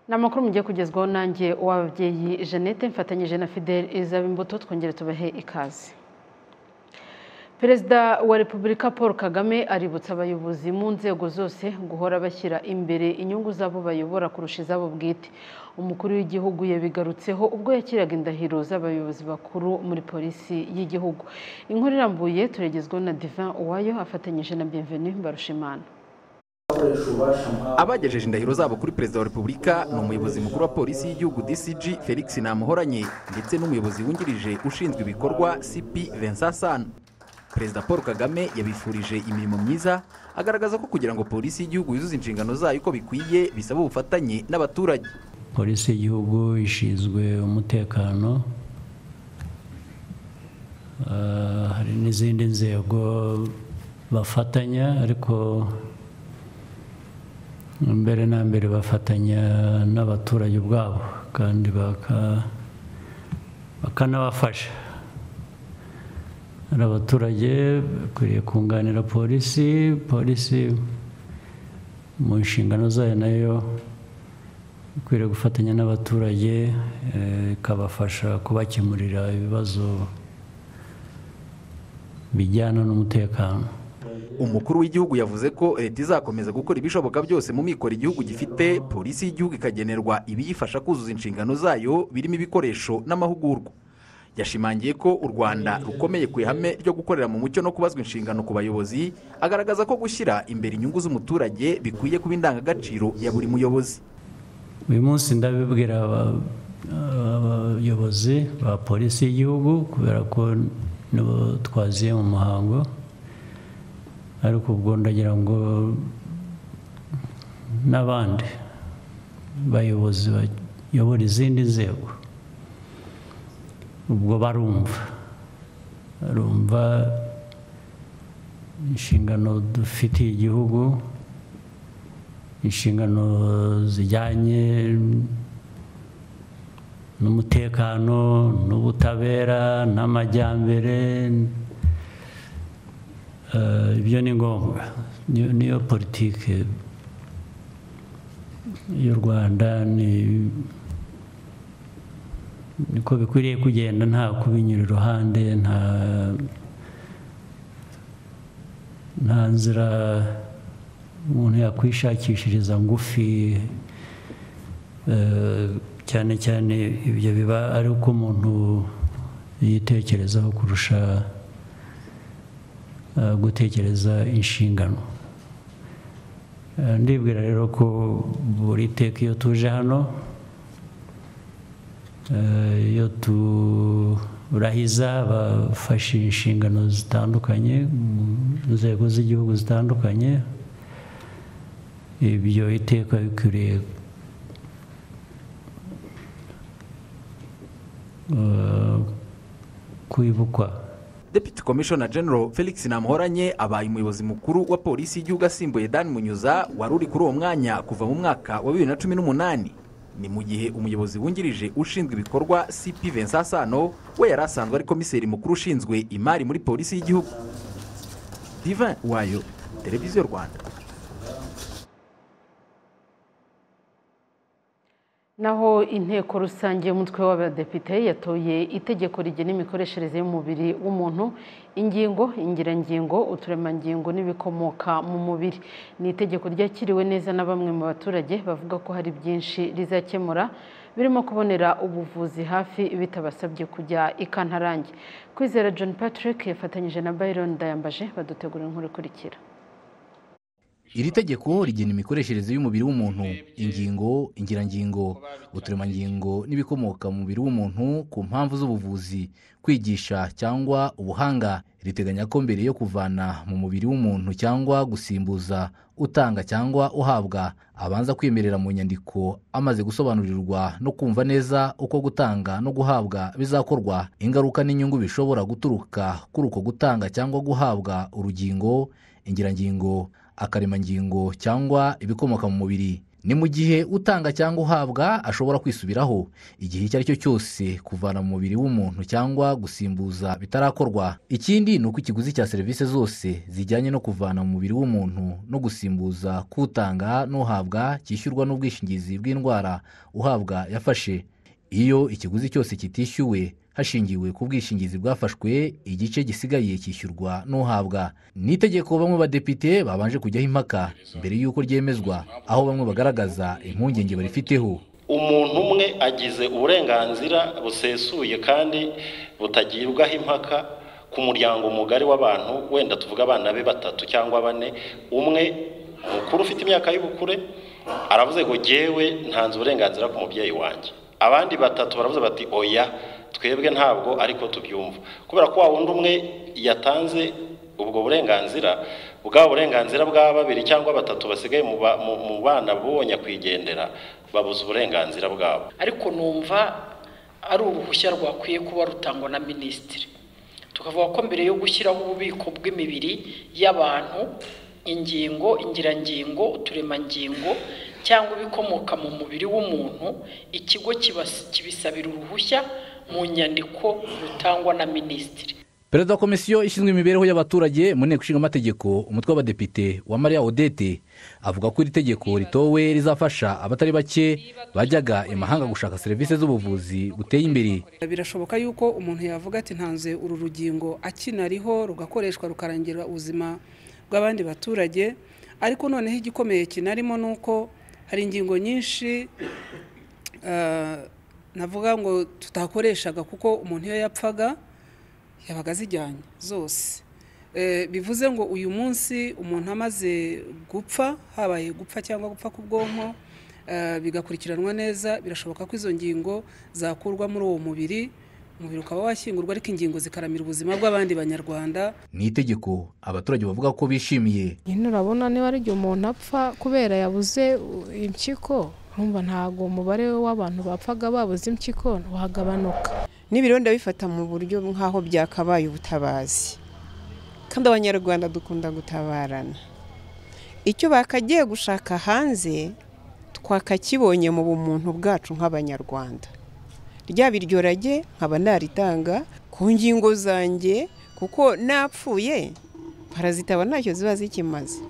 ni amakuru mugiye kugezwaho nanjye uw'ababyeyi jeannette mfatanyije na fidel izaba imbuto twongere tubahe ikaze perezida wa repubulika paul kagame aributsa abayobozi mu nzego zose guhora bashyira imbere inyungu z'abo bayobora kurusha izabo bwite umukuru w'igihugu yabigarutseho ubwo yakiraga indahiro z'abayobozi bakuru muri polisi y'igihugu inkuru irambuye turagezwaho na divin uwayo afatanyije na bienvenue mbarushimana abagejeje indahiro zabo kuri perezida wa repubulika ni umuyobozi mukuru wa polisi y'igihugu dcg felix namuhoranye ndetse n'umuyobozi wungirije ushinzwe ibikorwa cp vincent san perezida paul kagame yabifurije imirimo myiza agaragaza ko kugira ngo polisi y'igihugu yuzuze inshingano zayo uko bikwiye bisaba ubufatanye n'abaturage polisi y'igihugu ishinzwe umutekano hari n'izindi nzego bafatanya ariko mbere na mbere bafatanya n'abaturage ubwabo kandi bakanabafasha abaturage bakwiriye kunganira polisi polisi mu nshingano zayo nayo ikwiriye gufatanya n'abaturage ikabafasha kubakemurira ibibazo bijyana n'umutekano umukuru w'igihugu yavuze ko leta izakomeza gukora ibishoboka byose mu mikoro igihugu gifite polisi y'igihugu ikagenerwa ibiyifasha kuzuza inshingano zayo birimo ibikoresho n'amahugurwa yashimangiye ko u rwanda rukomeye ku ihame ryo gukorera mu mucyo no kubazwa inshingano ku bayobozi agaragaza ko gushyira imbere inyungu z'umuturage bikwiye kuba indangagaciro ya buri muyobozi uyu munsi ndabibwira abayobozi ba polisi y'igihugu kubera ko nibo twaziye mu muhango ariko ubwo ndagira ngo n'abandi bayobozi bayobora izindi nzego ubwo barumva barumva inshingano dufitiye igihugu inshingano zijyanye n'umutekano n'ubutabera n'amajyambere ibyo ni ngombwa niyo politiki y'u rwanda ni niko bikwiriye kugenda nta kubinyura iruhande nta nta nzira umuntu yakwishakishiriza ngufi cyane cyane ibyo biba ari uko umuntu yitekerezaho kurusha gutekereza inshingano ndibwira rero ko buri teka iyo tuje hano iyo turahiza bafashe inshingano zitandukanye mu nzego z'igihugu zitandukanye ibyo iteka bikwiriye kwibukwa deputy commissioner general felix namuhoranye abaye umuyobozi mukuru wa polisi y'igihugu asimbuye dan munyuza wari uri kuri uwo mwanya kuva mu mwaka wa bibiri na cumi n'umunani ni mu gihe umuyobozi wungirije ushinzwe ibikorwa cp vincent sano we yari asanzwe ari komiseri mukuru ushinzwe imari muri polisi y'igihugu divin wayo televiziyo rwanda naho inteko rusange y'umutwe w'abadepite yatoye itegeko rigena imikoreshereze y'umubiri w'umuntu ingingo ingirangingo uturemangingo n'ibikomoka mu mubiri ni itegeko ryakiriwe neza na bamwe mu baturage bavuga ko hari byinshi rizakemura birimo kubonera ubuvuzi hafi bitabasabye kujya ikantarange kwizera john patrick yafatanyije na byron ndayambaje badutegura inkuru ikurikira iri tegeko rigena imikoreshereze y'umubiri w'umuntu ingingo ingirangingo uturemangingo n'ibikomoka mu mubiri w'umuntu ku mpamvu z'ubuvuzi kwigisha cyangwa ubuhanga riteganya ko mbere yo kuvana mu mubiri w'umuntu cyangwa gusimbuza utanga cyangwa uhabwa abanza kwemerera mu nyandiko amaze gusobanurirwa no kumva neza uko gutanga no guhabwa bizakorwa ingaruka n'inyungu bishobora guturuka kuri uko gutanga cyangwa guhabwa urugingo ingirangingo akaremangingo cyangwa ibikomoka mu mubiri ni mu gihe utanga cyangwa uhabwa ashobora kwisubiraho igihe icyo ari cyo cyose kuvana mu mubiri w'umuntu cyangwa gusimbuza bitarakorwa ikindi ni uko ikiguzi cya serivisi zose zijyanye no kuvana mu mubiri w'umuntu no gusimbuza k'utanga n'uhabwa cyishyurwa n'ubwishingizi bw'indwara uhabwa yafashe iyo ikiguzi cyose kitishyuwe hashingiwe ku bwishingizi bwafashwe igice gisigaye cyishyurwa n'uhabwa ni itegeko bamwe badepite babanje kujyaho impaka mbere y'uko ryemezwa aho bamwe bagaragaza impungenge barifiteho umuntu umwe agize uburenganzira busesuye kandi butagibwaho impaka ku muryango mugari w'abantu wenda tuvuga abana be batatu cyangwa bane umwe mukuru ufite imyaka y'ubukure aravuze ngo jyewe ntanze uburenganzira ku mubyeyi wanjye abandi batatu baravuze bati oya twebwe ntabwo ariko tubyumva kubera ko wa wundi umwe yatanze ubwo burenganzira bwa burenganzira bwa babiri cyangwa batatu basigaye mu bana bubonye kwigendera babuze uburenganzira bwabo ariko numva ari uruhushya rwakwiye kuba rutangwa na minisitiri tukavuga ko mbere yo gushyiraho ububiko bw'imibiri y'abantu ingingo ingirangingo uturemangingo cyangwa ibikomoka mu mubiri w'umuntu ikigo kibisabira uruhushya mu nyandiko rutangwa na minisitiri perezida wa komisiyo ishinzwe imibereho y'abaturage mu nteko ishinga amategeko umutwe w'abadepite wa maria odette avuga ko iri tegeko ritowe rizafasha abatari bake bajyaga imahanga gushaka serivisi z'ubuvuzi buteye imbere birashoboka yuko umuntu yavuga ati ntanze uru rugingo akinariho rugakoreshwa rukarangira ubuzima bw'abandi baturage ariko noneho igikomeye kinarimo ni uko hari ingingo nyinshi navuga ngo tutakoreshaga kuko umuntu iyo yapfaga yabaga azijyanye zose bivuze ngo uyu munsi umuntu amaze gupfa habaye gupfa cyangwa gupfa k'ubwonko bigakurikiranwa neza birashoboka ko izo ngingo zakurwa muri uwo mubiri umubiri ukaba washyingurwa ariko ingingo zikaramira ubuzima bw'abandi banyarwanda ni itegeko abaturage bavuga ko bishimiye nyine urabona niba ari igihe umuntu apfa kubera yabuze impyiko urumva ntabwo umubare w'abantu bapfaga babuze impyiko wagabanuka n'ibiro ndabifata mu buryo nk'aho byakabaye ubutabazi kandi abanyarwanda dukunda gutabarana icyo bakagiye gushaka hanze twakakibonye mu bumuntu bwacu nk'abanyarwanda rya biryo rage nkaba naritanga ku ngingo zanjye kuko napfuye parazitaba ntacyo ziba zikimaze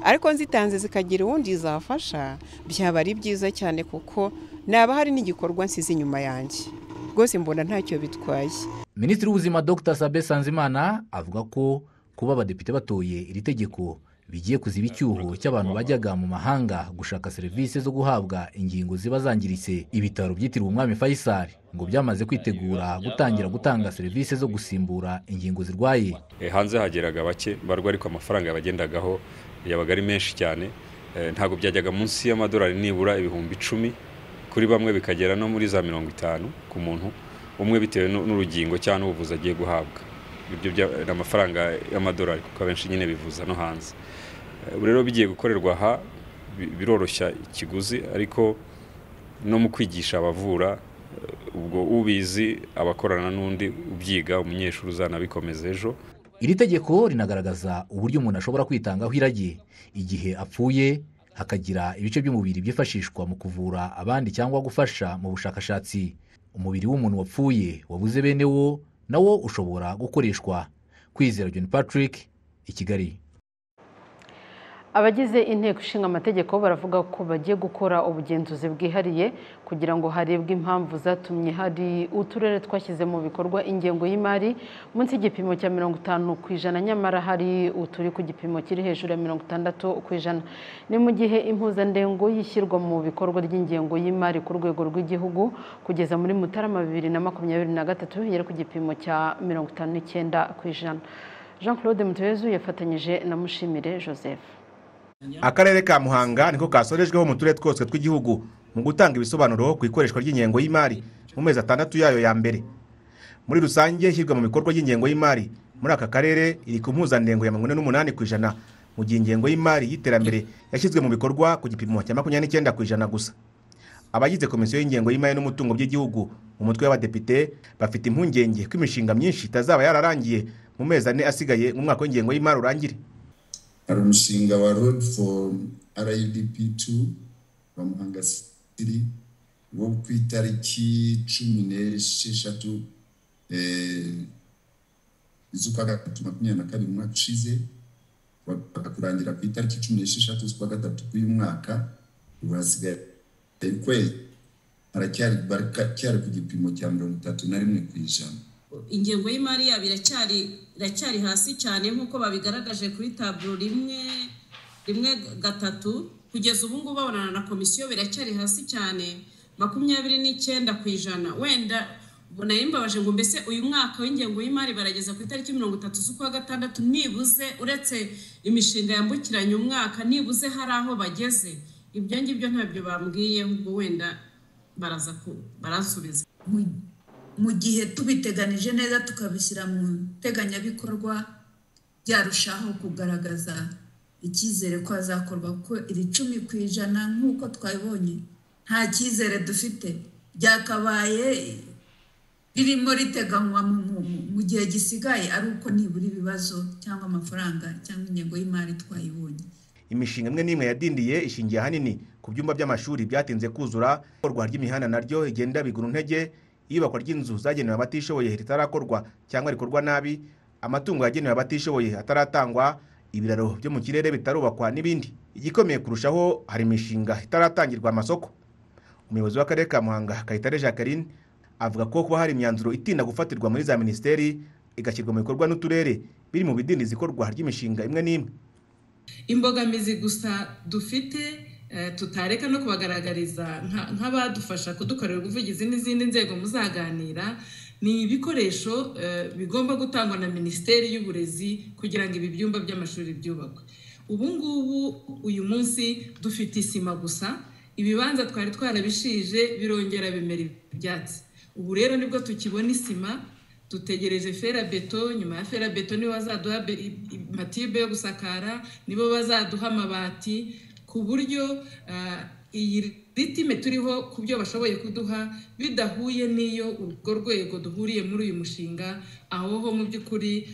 ariko nzitanze zikagira uwundi zafasha byaba ari byiza cyane kuko naba hari n'igikorwa nsize inyuma yanjye rwose mbona ntacyo bitwaye minisitiri w'ubuzima dr sabe sanzimana avuga ko kuba abadepite batoye iri tegeko bigiye kuziba icyuho cy'abantu bajyaga mu mahanga gushaka serivisi zo guhabwa ingingo ziba zangiritse ibitaro byitiriwe umwami fayisari ngo byamaze kwitegura gutangira gutanga serivisi zo gusimbura ingingo zirwaye hanze hageraga bake barwa ariko amafaranga yabagendagaho yabaga ari menshi cyane ntabwo byajyaga munsi y'amadolari nibura ibihumbi icumi kuri bamwe bikagera no muri za mirongo itanu ku muntu umwe bitewe n'urugingo cyangwa n'ubuvuzi agiye guhabwa ibyo ni amafaranga y'amadolari kuko abenshi nyine bivuza no hanze ubu rero bigiye gukorerwa aha biroroshya ikiguzi ariko no mu kwigisha abavura ubwo ubizi abakorana n'undi ubyiga umunyeshuri uzanabikomeza ejo iri tegeko rinagaragaza uburyo umuntu ashobora kwitangaho irage igihe apfuye hakagira ibice by'umubiri byifashishwa mu kuvura abandi cyangwa gufasha mu bushakashatsi umubiri w'umuntu wapfuye wabuze bene wo nawo ushobora gukoreshwa kwizera john patrick i kigali abagize inteko ishinga amategeko baravuga ko bagiye gukora ubugenzuzi bwihariye kugira ngo harebwe impamvu zatumye hari uturere twashyize mu bikorwa ingengo y'imari munsi y'igipimo cya mirongo itanu ku ijana nyamara hari uturi ku gipimo kiri hejuru ya mirongo itandatu ku ijana ni mu gihe impuzandengo y'ishyirwa mu bikorwa ry'ingengo y'imari ku rwego rw'igihugu kugeza muri mutarama bibiri na makumyabiri na gatatu yari ku gipimo cya mirongo itanu n'icyenda ku ijana jean claude mutuyezu yafatanyije na mushimire joseph akarere ka muhanga niko kasorejweho mu turere twose tw'igihugu mu gutanga ibisobanuro ku ikoreshwa ry'ingengo y'imari mu mezi atandatu yayo ya mbere muri rusange ishyirwa mu bikorwa ry'ingengo y'imari muri aka karere iri ku mpuzandengo ya mirongo ine n'umunani ku ijana mu gihe ingengo y'imari y'iterambere yashyizwe mu bikorwa ku gipimo cya makumyabiri n'icyenda ku ijana gusa abagize komisiyo y'ingengo y'imari n'umutungo by'igihugu mu mutwe w'abadepite bafite impungenge ko imishinga myinshi itazaba yararangiye mu mezi ane asigaye mu mwaka w'ingengo y'imari urangire hari umushinga wa rodi foru arayidp tu rwa muhanga sitiri wo ku itariki cumi n'esheshatu z'ukwa gatatu makumyabiri na kabiri umwaka ushize kurangira ku itariki cumi n'esheshatu z'ukwa gatatu k'uyu mwaka urasigaye kwezi aracyari ku gipimo cya mirongo itatu na rimwe ku ijana ingengo y'imari yabo iracyari iracyari hasi cyane nk'uko babigaragaje kuri taburo rimwe rimwe gatatu kugeza ubu ngubu babonana na komisiyo biracyari hasi cyane makumyabiri n'icyenda ku ijana wenda ubona yimbabaje ngo mbese uyu mwaka w'ingengo y'imari barageza ku itariki mirongo itatu z'ukwa gatandatu nibuze uretse imishinga yambukiranya umwaka nibuze hari aho bageze ibyo ngibyo ntabyo bambwiye ahubwo wenda baraza barasubiza mu gihe tubiteganije neza tukabishyira mu nteganyabikorwa byarushaho kugaragaza icyizere ko hazakorwa kuko iri cumi ku ijana nk'uko twabibonye nta cyizere dufite byakabaye ririmo riteganywa mu gihe gisigaye ari uko nibura ibibazo cyangwa amafaranga cyangwa ingengo y'imari twayibonye imishinga imwe n'imwe yadindiye ishingiye ahanini ku byumba by'amashuri byatinze kuzura ikorwa ry'imihanda naryo igenda bigura intege iyubakwa ry'inzu zagenewe abatishoboye ritarakorwa cyangwa rikorwa nabi amatungo yagenewe abatishoboye ataratangwa ibiraro byo mu kirere bitarubakwa n'ibindi igikomeye kurushaho hari imishinga itaratangirwa amasoko umuyobozi w'akarere ka muhanga kayitare jacqueline avuga ko kuba hari imyanzuro itinda gufatirwa muri za minisiteri igashyirwa mu bikorwa n'uturere biri mu bidindiza ikorwa ry'imishinga imwe n'imwe imbogamizi gusa dufite tutareka no kubagaragariza nk'abadufasha kudukorera ubuvugizi n'izindi nzego muzaganira ni ibikoresho bigomba gutangwa na minisiteri y'uburezi kugira ngo ibi byumba by'amashuri byubakwe ubu ngubu uyu munsi dufite isima gusa ibibanza twari twarabishije birongera bimera ibyatsi ubu rero nibwo tukibona isima dutegereje ferabeto nyuma ya ferabeto nibo bazaduha matibe yo gusakara nibo bazaduha amabati ku buryo iyi ritime turiho ku byo bashoboye kuduha bidahuye n'iyo urwo rwego duhuriye muri uyu mushinga aho ho mu by'ukuri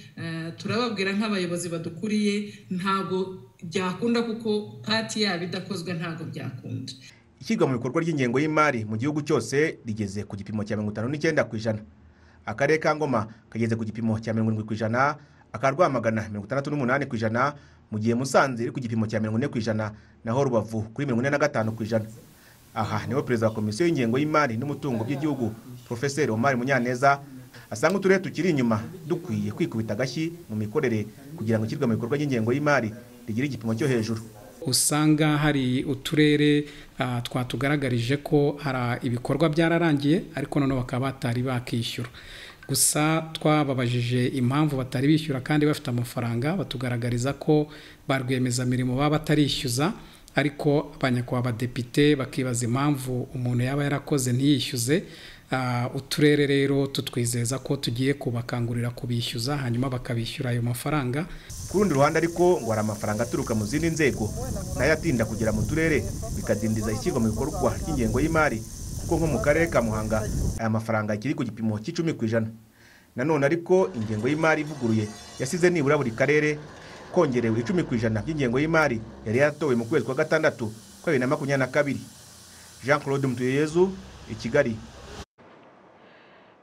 turababwira nk'abayobozi badukuriye ntabwo byakunda kuko pati yabo idakozwe ntabwo byakunda ishyirwa mu bikorwa ry'ingengo y'imari mu gihugu cyose rigeze ku gipimo cya mirongo itanu n'icyenda ku ijana akarere ka ngoma kageze ku gipimo cya mirongo irindwi ku ijana aka rwamagana mirongo itandatu n'umunani ku ijana mu gihe musanze iri ku gipimo cya mirongo ine ku ijana naho rubavu kuri mirongo ine na gatanu ku ijana aha niho perezida wa komisiyo y'ingengo y'imari n'umutungo by'igihugu porofeseri omari munyaneza asanga uturere tukiri inyuma dukwiye kwikubita agashyi mu mikorere kugira ngo ishyirwe mu bikorwa ry'ingengo y'imari rigire igipimo cyo hejuru usanga hari uturere twatugaragarije ko hari ibikorwa byararangiye ariko noneho bakaba batari bakishyura gusa twababajije impamvu batari bishyura kandi bafite amafaranga batugaragariza ko ba rwiyemezamirimo baba batarishyuza ariko abanyakubahwa badepite bakibaza impamvu umuntu yaba yarakoze ntiyishyuze uturere rero tutwizeza ko tugiye kubakangurira kubishyuza hanyuma bakabishyura ayo mafaranga ku rundi ruhande ariko ngo hari amafaranga aturuka mu zindi nzego nayo atinda kugera mu turere bikadindiza ishyirwa mu bikorwa ry'ingengo y'imari kuko nko mu karere ka muhanga aya mafaranga akiri ku gipimo cy'icumi ku ijana nanone ariko ingengo y'imari ivuguruye yasize nibura buri karere kongerewe icumi ku ijana by'ingengo y'imari yari yatowe mu kwezi kwa gatandatu kwa bibiri na makumyabiri na kabiri jean claude mutuyeyezu i kigali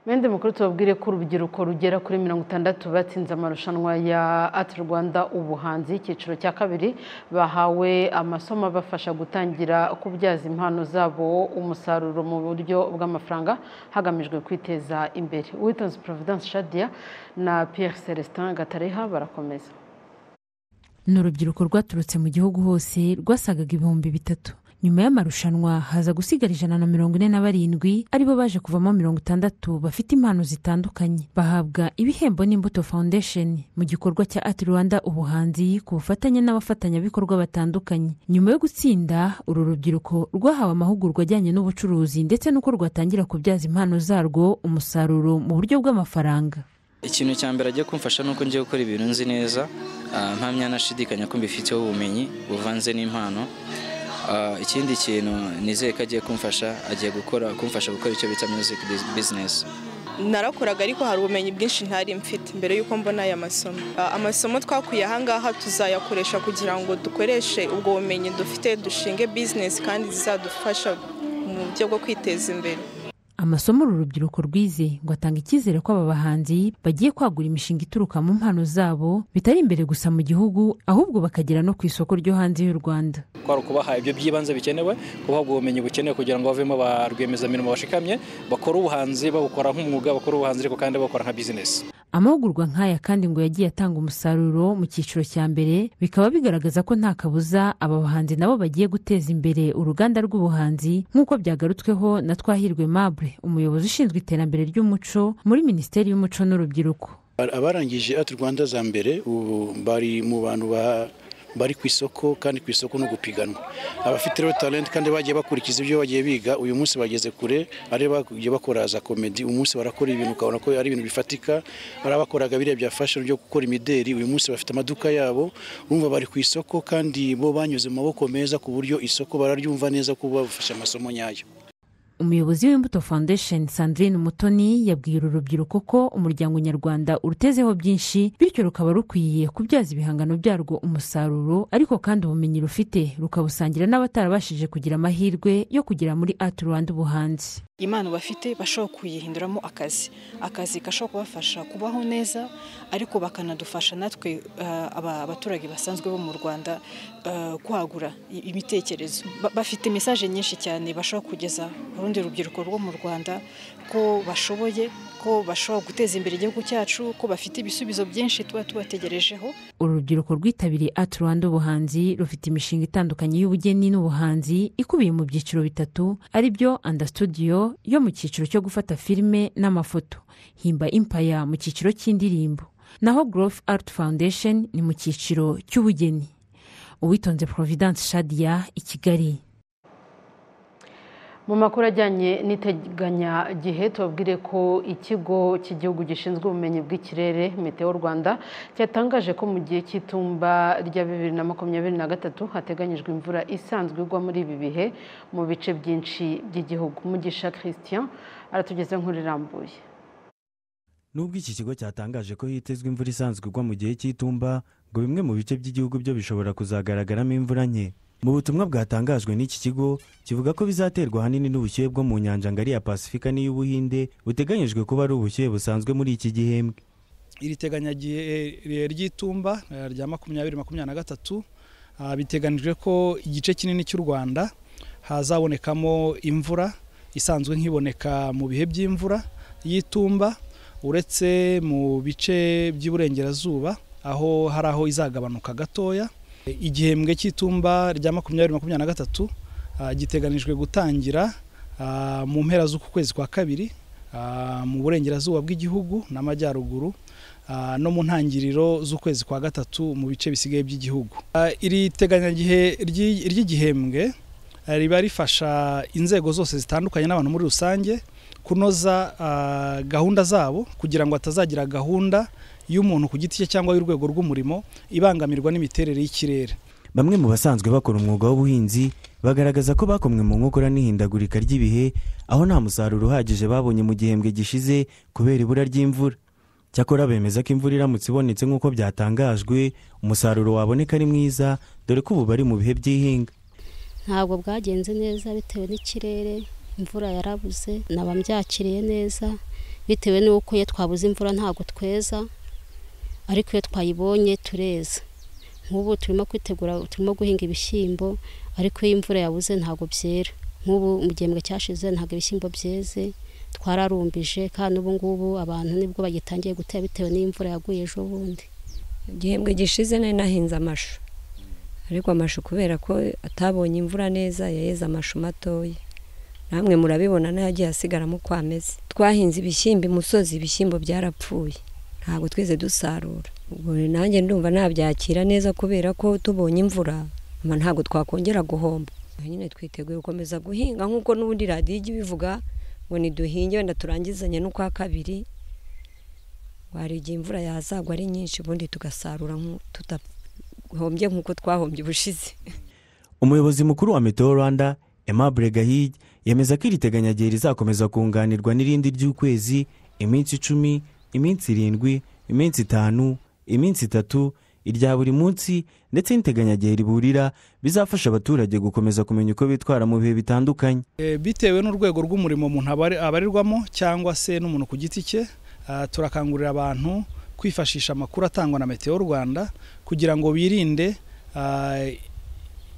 Mende mukuru tubabwire ko urubyiruko rugera kuri mirongo itandatu batsinze amarushanwa ya ati rwanda ubuhanzi icyiciro cya kabiri bahawe amasomo abafasha gutangira kubyaza impano zabo umusaruro mu buryo bw'amafaranga hagamijwe kwiteza imbere witonzi providence shadia na pierre celestin gatareha barakomeza ni urubyiruko rwaturutse mu gihugu hose rwasagaga ibihumbi bitatu nyuma y'amarushanwa haza gusigara ijana na mirongo ine na barindwi aribo baje kuvamo mirongo itandatu bafite impano zitandukanye bahabwa ibihembo n'imbuto foundation mu gikorwa cya ati rwanda ubuhanzi ku bufatanye n'abafatanyabikorwa batandukanye nyuma yo gutsinda uru rubyiruko rwahawe amahugurwa ajyanye n'ubucuruzi ndetse n'uko rwatangira kubyaza impano zarwo umusaruro mu buryo bw'amafaranga ikintu cya mbere ajya kumfasha ni uko ngiye gukora ibintu nzi neza nta myanashidikanya ko mbifiteho ubumenyi buvanze n'impano ikindi kintu nizeye ko agiye kumfasha agiye gukora kumfasha gukora icyo bita music business narakoraga ariko hari ubumenyi bwinshi ntari mfite mbere y'uko mbona aya masomo Ah, amasomo twakuye ahangaha tuzayakoresha kugira ngo dukoreshe ubwo bumenyi dufite dushinge bizinesi kandi zizadufasha mu buryo bwo kwiteza imbere amasomo uru rubyiruko rwize ngo atanga icyizere ko aba bahanzi bagiye kwagura imishinga ituruka mu mpano zabo bitari imbere gusa mu gihugu ahubwo bakagera no ku isoko ryo hanze y'u rwanda kwari ukubaha ibyo by'ibanze bikenewe kubahabwa ubumenyi bukenewe kugira ngo bavemo ba rwiyemezamirimo bashikamye bakore ubuhanzi babukora nk'umwuga bakore ubuhanzi ariko kandi babukora nka bizinesi amahugurwa nk'aya kandi ngo yagiye atanga umusaruro mu cyiciro cya mbere bikaba bigaragaza ko nta kabuza aba bahanzi nabo bagiye guteza imbere uruganda rw'ubuhanzi nk'uko byagarutsweho na twahirwe mabure umuyobozi ushinzwe iterambere ry'umuco muri minisiteri y'umuco n'urubyiruko abarangije ati rwanda za mbere ubu bari mu bantu ba- bari ku isoko kandi ku isoko no gupiganwa abafite rero talent kandi bagiye bakurikiza ibyo bagiye biga uyu munsi bageze kure ari bagiye bakora za komedi umunsi barakora ibintu ukabona ko ari ibintu bifatika hari abakoraga biriya bya fashion byo gukora imideri uyu munsi bafite amaduka yabo urumva bari ku isoko kandi bo banyuze mu maboko meza ku buryo isoko bararyumva neza ko bafashe amasomo nyayo umuyobozi w'imbuto foundation sandrine umutoni yabwiye uru rubyiruko ko umuryango nyarwanda urutezeho byinshi bityo rukaba rukwiye kubyaza ibihangano byarwo umusaruro ariko kandi ubumenyi rufite rukabusangira n'abatarabashije kugira amahirwe yo kugera muri art rwanda ubuhanzi impano bafite bashobora kuyihinduramo akazi akazi gashobora kubafasha kubaho neza ariko bakanadufasha natwe eh, aba- abaturage basanzwe bo mu rwanda eh, kwagura i- imitekerezo Ba- bafite mesaje nyinshi cyane bashobora kugeza ku rundi rubyiruko rwo mu rwanda ko bashoboye ko bashobora guteza imbere igihugu cyacu ko bafite ibisubizo byinshi tuba tubategerejeho uru rubyiruko rwitabiriye art rwanda ubuhanzi rufite imishinga itandukanye y'ubugeni n'ubuhanzi ikubiye mu byiciro bitatu ari byo anda studio yo mu cyiciro cyo gufata filime n'amafoto himba impaya mu cyiciro cy'indirimbo naho growth art foundation ni mu cyiciro cy'ubugeni uwitonze providence shadia i kigali mu makuru ajyanye n'iteganyagihe tubabwire ko ikigo cy'igihugu gishinzwe ubumenyi bw'ikirere meteo rwanda cyatangaje ko mu gihe cy'itumba rya bibiri na makumyabiri na gatatu hateganyijwe imvura isanzwe igwa muri ibi bihe mu bice byinshi by'igihugu mugisha christian aratugezeho nkuru irambuye nubwo iki kigo cyatangaje ko hitezwe imvura isanzwe igwa mu gihe cy'itumba ngo bimwe mu bice by'igihugu byo bishobora kuzagaragaramo imvura nke mu butumwa bwatangajwe n'iki kigo kivuga ko bizaterwa ahanini n'ubushyuhe bwo mu nyanja ngari ya pasifika n'iy'ubuhinde buteganyijwe kuba ari ubushyuhe busanzwe muri iki gihembwe iri teganyagihe ry'itumba eh, rya makumyabiri makumyabiri na gatatu ah, biteganijwe ko igice kinini cy'u rwanda hazabonekamo imvura isanzwe nk'iboneka mu bihe by'imvura y'itumba uretse mu bice by'iburengerazuba aho hari aho izagabanuka gatoya igihembwe cy'itumba rya makumyabiri makumyabiri na gatatu ah, giteganijwe gutangira ah, mu mpera z'uku kwezi kwa kabiri ah, mu burengerazuba bw'igihugu n'amajyaruguru ah, no mu ntangiriro z'ukwezi kwa gatatu mu bice bisigaye by'igihugu Ah, iri teganyagihe ry'i- ry'igihembwe ah, riba rifasha inzego zose zitandukanye n'abantu muri rusange kunoza ah, gahunda zabo kugira ngo hatazagira gahunda y'umuntu ku giti cye cyangwa y'urwego rw'umurimo ibangamirwa n'imiterere y'ikirere bamwe mu basanzwe bakora umwuga w'ubuhinzi bagaragaza ko bakomwe mu nkokora n'ihindagurika ry'ibihe aho nta musaruro uhagije babonye mu gihembwe gishize kubera ibura ry'imvura cyakora bemeza ko imvura iramutse ibonetse nk'uko byatangajwe umusaruro waboneka ari mwiza dore ko ubu bari mu bihe by'ihinga ntabwo bwagenze neza bitewe n'ikirere imvura yarabuze naba mbyakiriye neza bitewe n'uko iyo twabuze imvura ntabwo tweza ariko iyo twayibonye tureza nk'ubu turimo kwitegura turimo guhinga ibishyimbo ariko iyo imvura yabuze ntabwo byera nk'ubu mu gihembwe cyashize ntabwo ibishyimbo byeze twararumbije kandi ubu ngubu abantu nibwo bagitangiye gutera bitewe n'imvura yaguye ejo bundi igihembwe gishize nari nahinze amashu ariko amashu kubera ko atabonye imvura neza yaheze amashu matoya namwe murabibona n'ayagiye asigaramo uko ameze twahinze ibishyimbo imusozi ibishyimbo byarapfuye ntabwo twize dusarura ubwo nanjye ndumva nabyakira neza kubera ko tubonye imvura ama ntabwo twakongera guhomba nyine twiteguye gukomeza guhinga nk'uko n'ubundi radiyo ijya ibivuga ngo niduhinge wenda turangizanye n'ukwa kabiri wari igihe imvura yazagwa ari nyinshi ubundi tugasarura nk'u- tudahombye nk'uko twahombye ubushize umuyobozi mukuru wa meteo rwanda aimable gahigi yemeza ko iri teganyagihe rizakomeza kunganirwa n'irindi ry'ukwezi iminsi icumi iminsi irindwi iminsi itanu iminsi itatu irya buri munsi ndetse n'iteganyagihe riburira bizafasha abaturage gukomeza kumenya uko bitwara mu bihe bitandukanye E, bitewe n'urwego rw'umurimo umuntu abari- abarirwamo cyangwa se n'umuntu ku giti cye ah, turakangurira abantu kwifashisha amakuru atangwa na meteo rwanda kugira ngo birinde ah,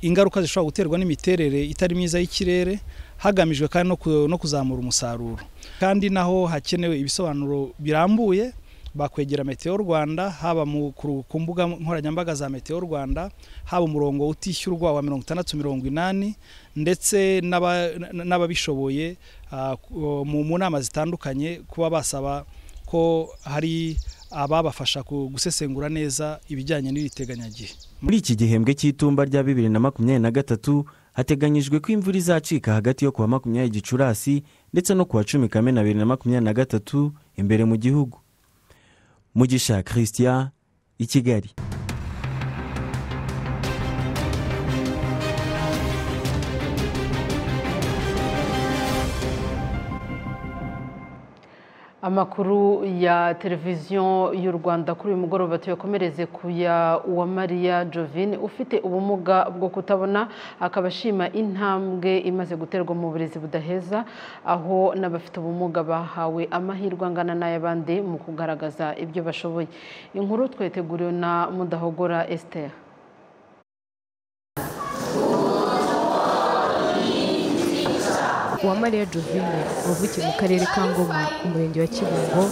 ingaruka zishobora guterwa n'imiterere itari myiza y'ikirere hagamijwe kandi no ku- no kuzamura umusaruro kandi naho hakenewe ibisobanuro birambuye bakwegera meteo rwanda haba mu- ku ku mbuga nkoranyambaga za meteo rwanda haba umurongo utishyurwa wa mirongo itandatu mirongo inani ndetse n'aba- n- n'ababishoboye ah, ku- mu mu nama zitandukanye kuba basaba ko hari ababafasha ku- gusesengura neza ibijyanye n'iri teganyagihe muri iki gihembwe cy'itumba rya bibiri na makumyabiri na gatatu hateganyijwe ko imvura izacika hagati yo kuwa makumyabiri gicurasi ndetse no kuwa cumi kamena bibiri na makumyabiri na gatatu imbere mu gihugu mugisha christian i kigali amakuru ya televiziyo y'u rwanda kuri uyu mugoroba tuyakomereze ku ya uwamariya jovine ufite ubumuga bwo kutabona akaba ashima intambwe imaze guterwa mu burezi budaheza aho n'abafite ubumuga bahawe amahirwe angana n'ay'abandi mu kugaragaza ibyo bashoboye inkuru tweteguriwe na mudahogora esitera uwamariya jovine wavukiye mu karere ka ngoma umurenge wa kibungo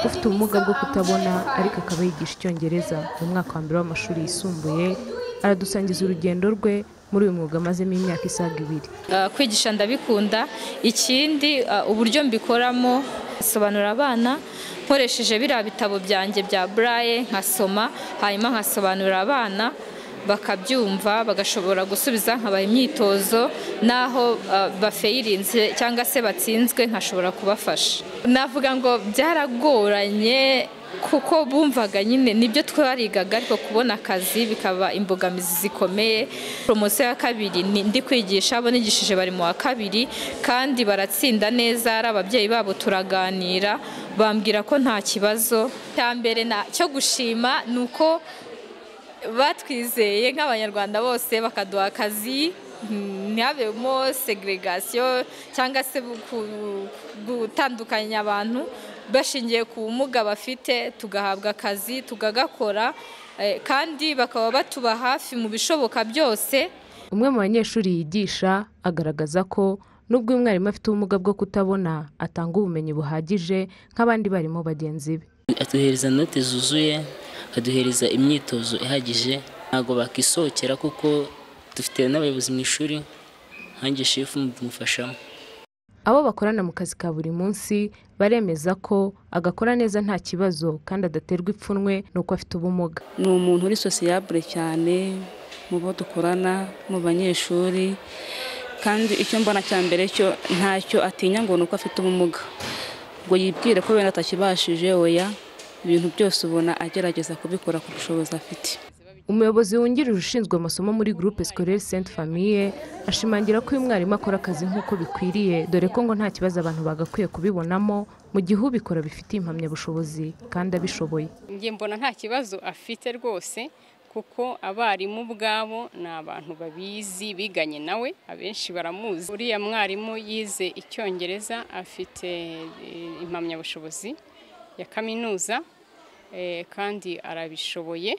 ufite ubumuga bwo kutabona ariko akaba yigisha icyongereza mu mwaka wa mbere w'amashuri yisumbuye aradusangiza urugendo rwe muri uyu mwuga amazemo imyaka isaga ibiri Ah, kwigisha ndabikunda ikindi ah, uburyo mbikoramo nsobanura abana nkoresheje biriya bitabo byanjye bya buraye nkasoma hanyuma nkasobanurira abana bakabyumva bagashobora gusubiza nkabaha imyitozo n'aho ah, bafeyirinze cyangwa se batsinzwe nkashobora kubafasha navuga ngo byaragoranye kuko bumvaga nyine nibyo twarigaga ariko kubona akazi bikaba imbogamizi zikomeye poromosiyo ya kabiri ni- ndi kwigisha abo nigishije bari mu wa kabiri kandi baratsinda neza ari ababyeyi babo turaganira bambwira ko nta kibazo cya mbere na- cyo gushima ni uko batwizeye nk'abanyarwanda bose bakaduha akazi mm, ntihabemo segregasiyo cyangwa se ku- gutandukanya abantu bashingiye ku bumuga bafite tugahabwa akazi tukagakora eh, kandi bakaba batuba hafi mu bishoboka byose umwe mu banyeshuri yigisha agaragaza ko nubwo uyu mwarimu afite ubumuga bwo kutabona atanga ubumenyi buhagije nk'abandi barimo bagenzi be aduhereza note zuzuye aduhereza imyitozo ihagije ntabwo bakisohokera kuko dufite n'abayobozi mu ishuri nkanjye shefu mumufashamo abo bakorana mu kazi ka buri munsi baremeza ko agakora neza nta kibazo kandi adaterwa ipfunwe n'uko afite ubumuga ni umuntu uri sosiyabure cyane mu bo dukorana mu banyeshuri kandi icyo mbona cya mbere cyo ntacyo atinya ngo ni uko afite ubumuga ngo yibwire ko wenda atakibashije oya ibintu byose ubona agerageza kubikora ku bushobozi afite umuyobozi wungirije ushinzwe amasomo muri groupe scolaire sainte famille ashimangira ko uyu mwarimu akora akazi nk'uko bikwiriye dore ko ngo nta kibazo abantu bagakwiye kubibonamo mu gihe ubikora bifitiye impamyabushobozi kandi abishoboye njye mbona nta kibazo afite rwose kuko abarimu ubwabo ni abantu babizi biganye nawe abenshi baramuzi uriya mwarimu yize icyongereza afite eh, impamyabushobozi ya kaminuza eh, kandi arabishoboye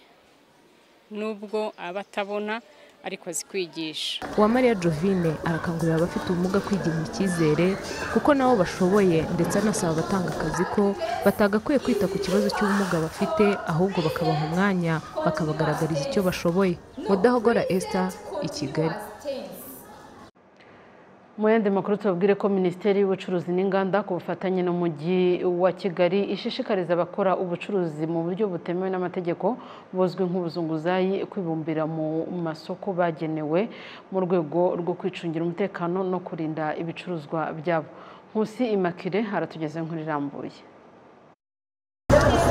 nubwo aba atabona ariko azi kwigisha uwamariya jovine arakangurira abafite ubumuga kwigirira icyizere kuko nabo bashoboye ndetse anasaba abatanga akazi ko batagakwiye kwita ku kibazo cy'ubumuga bafite ahubwo bakabaha umwanya bakabagaragariza icyo bashoboye mudahogora esita i kigali Mu yandi makuru tubabwire ko minisiteri y'ubucuruzi n'inganda ku bufatanye n'umujyi wa kigali ishishikariza abakora ubucuruzi mu buryo butemewe n'amategeko buzwi nk'ubuzunguzayi kwibumbira mu masoko bagenewe mu rwego rwo kwicungira umutekano no kurinda ibicuruzwa byabo nkusi imakire aratugeze nk'urirambuye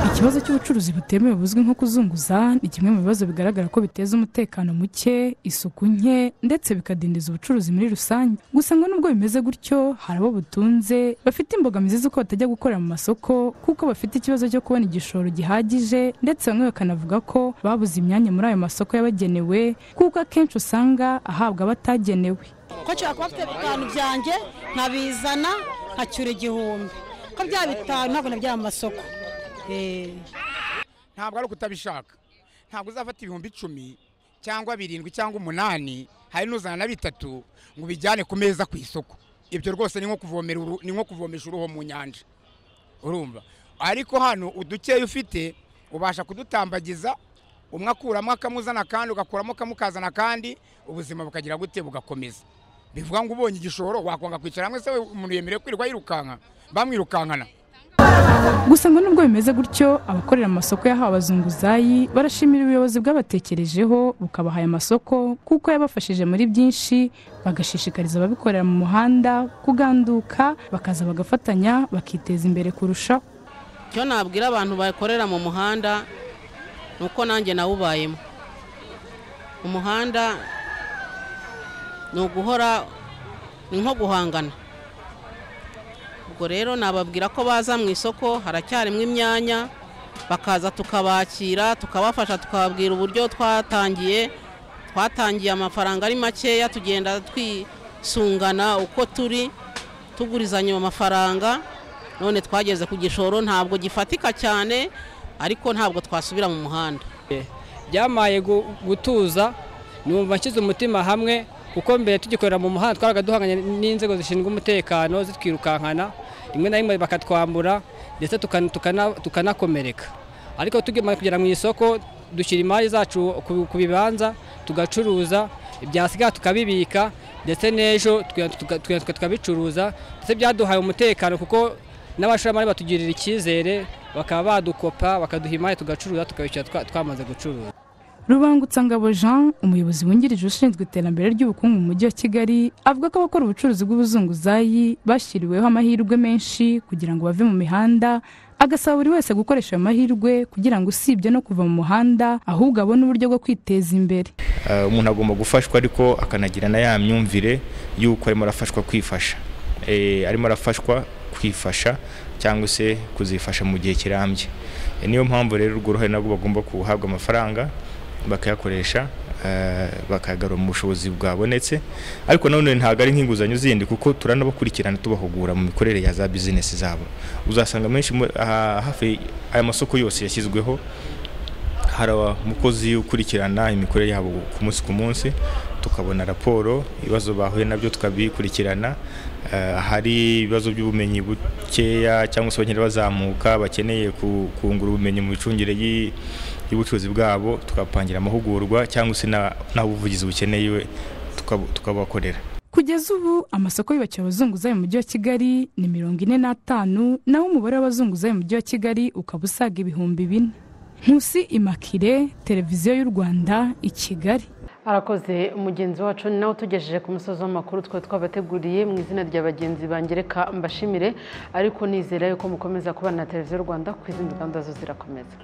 ikibazo cy'ubucuruzi butemewe buzwi nko kuzunguza ni kimwe mu bibazo bigaragara ko biteza umutekano muke isuku nke ndetse bikadindiza ubucuruzi muri rusange gusa ngo nubwo bimeze gutyo hari abo butunze bafite imbogamizi z'uko batajya gukorera mu masoko kuko bafite ikibazo cyo kubona igishoro gihagije ndetse bamwe bakanavuga ko babuze imyanya muri ayo masoko yabagenewe kuko akenshi usanga ahabwa abatagenewe ko nshobora kuba mfite bitanu byanjye nkabizana nkacyura igihumbi ko bya bitanu ntabwo nabijyana mu masoko ntabwo ari ukutabishaka ntabwo uzafata ibihumbi icumi cyangwa birindwi cyangwa umunani hari n'uzana na bitatu ngo ubijyane ku meza ku isoko ibyo rwose ni nko kuvomera uru- ni nko kuvomesha uruho mu nyanja urumva ariko hano udukeya ufite ubasha kudutambagiza umwe akuramo akamuzana akandi ugakuramo akamukazana akandi ubuzima bukagira gute bugakomeza bivuga ngo ubonye igishoro wakwanga kwicara hamwe se we umuntu yemerewe kwirirwa yirukanka bamwirukankana gusa ngo nubwo bimeze gutyo abakorera amasoko yahawe abazunguzayi barashimira ubuyobozi bwabatekerejeho bukabaha aya masoko kuko yabafashije muri byinshi bagashishikariza ababikorera mu muhanda kuganduka bakaza bagafatanya bakiteza imbere kurushaho icyo nabwira abantu bakorera mu muhanda ni uko nanjye nawubayemo umuhanda ni uguhora ni nko guhangana ubwo rero nababwira ko baza mu isoko haracyarimo imyanya bakaza tukabakira tukabafasha tukababwira uburyo twatangiye twatangiye amafaranga ari makeya tugenda twisungana uko turi tugurizanya mu mafaranga none twageze ku gishoro ntabwo gifatika cyane ariko ntabwo twasubira mu muhanda byamaye gu- gutuza numva nshyize umutima hamwe kuko mbere tugikorera mu muhanda twaraga duhanganye n'inzego zishinzwe umutekano zitwirukankana rimwe na rimwe bakatwambura ndetse tukan- tukana- tukanakomereka ariko tugiye kugera mu isoko dushyira imari zacu ku- ku bibanza tugacuruza ibyasigara tukabibika ndetse n'ejo tuka- tuka- tuka- tukabicuruza ndetse byaduhaye umutekano kuko n'abashoramari batugirira icyizere bakaba badukopa bakaduha imari tugacuruza tukabishyura twa- twamaze gucuruza rubangutangabo jean umuyobozi wungirije ushinzwe iterambere ry'ubukungu mu mujyi wa kigali avuga ko abakora ubucuruzi bw'ubuzunguzayi bashyiriweho amahirwe menshi kugira ngo bave mu mihanda agasaba buri wese gukoresha ayo mahirwe kugira ngo usibye no kuva mu muhanda ahubwo abone uburyo bwo kwiteza imbere Eh, umuntu agomba gufashwa ariko akanagira na ya myumvire y'uko arimo arafashwa kwifasha Eh, arimo arafashwa kwifasha cyangwa se kuzifasha mu gihe kirambye Eh, niyo mpamvu rero urwo ruhare nabwo bagomba guhabwa amafaranga bakayakoresha eh, bakayagarura mu bushobozi bwabonetse ariko nanone ntabwo ari nk'inguzanyo zindi kuko turanabakurikirana tubahugura mu mikorere ya za bizinesi zabo uzasanga menshi muri- aha- hafi aya masoko yose yashyizweho hari umukozi ukurikirana imikorere yabo ku munsi ku munsi tukabona raporo ibibazo bahuye nabyo tukabikurikirana Eh, hari ibibazo by'ubumenyi bukeya cyangwa se abakene bazamuka bakeneye ku- kungura ubumenyi mu micungire y'i- y'ubucuruzi bwabo tukapangira amahugurwa cyangwa se na- n'aho ubuvugizi bukenewe tukab- tukabakorera kugeza ubu amasoko yubakiwe abazunguzayi mu mujyi wa kigali ni mirongo ine n'atanu naho umubare w'abazunguzayi mu mujyi wa kigali ukaba usaga ibihumbi bine nkusi imakire televiziyo y'u rwanda i kigali arakoze mugenzi wacu ni nawe utugejeje ku musozi w'amakuru twari twabateguriye mu izina rya bagenzi bange reka mbashimire ariko nizera yuko mukomeza kubana na televiziyo rwanda kuko izindi gahunda zo zirakomeza